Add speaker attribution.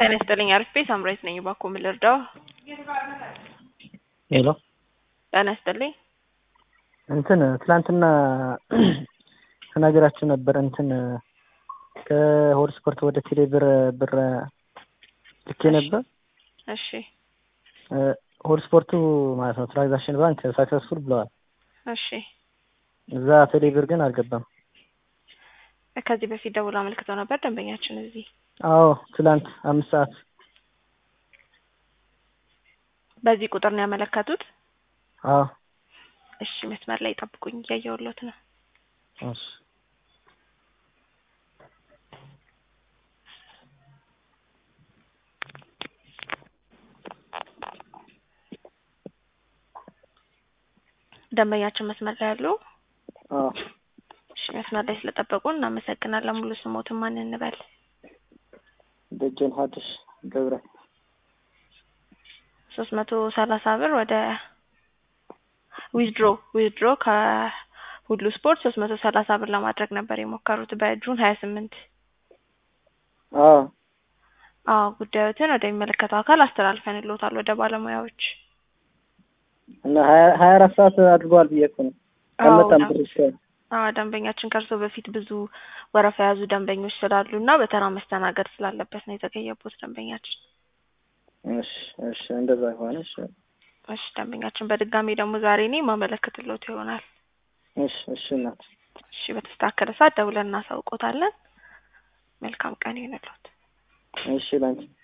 Speaker 1: ጤና ይስጥልኝ አርፌ ሳምራዊት ነኝ። እባክዎ ምን ልርዳው?
Speaker 2: ሄሎ
Speaker 1: ጤና ይስጥልኝ።
Speaker 2: እንትን ትላንትና ተናግራችሁ ነበር። እንትን ከሆድ ስፖርት ወደ ቴሌ ብር ብር ልኬ ነበር።
Speaker 1: እሺ
Speaker 2: ሆድ ስፖርቱ ማለት ነው ትራንዛክሽን ባንክ ሳክሰስፉል ብለዋል።
Speaker 1: እሺ
Speaker 2: እዛ ቴሌ ብር ግን አልገባም።
Speaker 1: ከዚህ በፊት ደውሎ አመልክተው ነበር ደንበኛችን እዚህ።
Speaker 2: አዎ ትላንት አምስት ሰዓት
Speaker 1: በዚህ ቁጥር ነው ያመለከቱት?
Speaker 2: አዎ
Speaker 1: እሺ መስመር ላይ ጠብቁኝ፣ እያየሁሎት ነው።
Speaker 2: እሺ
Speaker 1: ደንበኛችን መስመር ላይ ያሉ?
Speaker 2: አዎ
Speaker 1: እሺ መስመር ላይ ስለጠበቁ እናመሰግናለን። ሙሉ ስሞትን ማን እንበል?
Speaker 2: ደጀን ሀዲስ ገብረ
Speaker 1: ሶስት መቶ ሰላሳ ብር ወደ ዊዝድሮ ዊዝድሮ ከሁሉ ስፖርት ሶስት መቶ ሰላሳ ብር ለማድረግ ነበር የሞከሩት በጁን ሀያ ስምንት
Speaker 2: አዎ
Speaker 1: አዎ ጉዳዮትን ወደሚመለከተው አካል አስተላልፈንልዎታል ወደ ባለሙያዎች።
Speaker 2: እና ሀያ ሀያ አራት ሰዓት አድርገዋል ብዬ እኮ ነው።
Speaker 1: አዎ
Speaker 2: አልመጣም ብር እስካሁን።
Speaker 1: አዎ ደንበኛችን ከእርስዎ በፊት ብዙ ወረፋ የያዙ ደንበኞች ስላሉ እና በተራ መስተናገድ ስላለበት ነው የተቀየቡት ደንበኛችን።
Speaker 2: እሺ እሺ እንደዛ ከሆነ እሺ
Speaker 1: እሺ ደንበኛችን በድጋሚ ደግሞ ዛሬ እኔ ማመለከትልዎት ይሆናል።
Speaker 2: እሺ እሺ እናት
Speaker 1: እሺ በተስተካከለ ሰዓት ደውለን እናሳውቆታለን። መልካም ቀን ይሁንልዎት።
Speaker 2: እሺ ላንቺ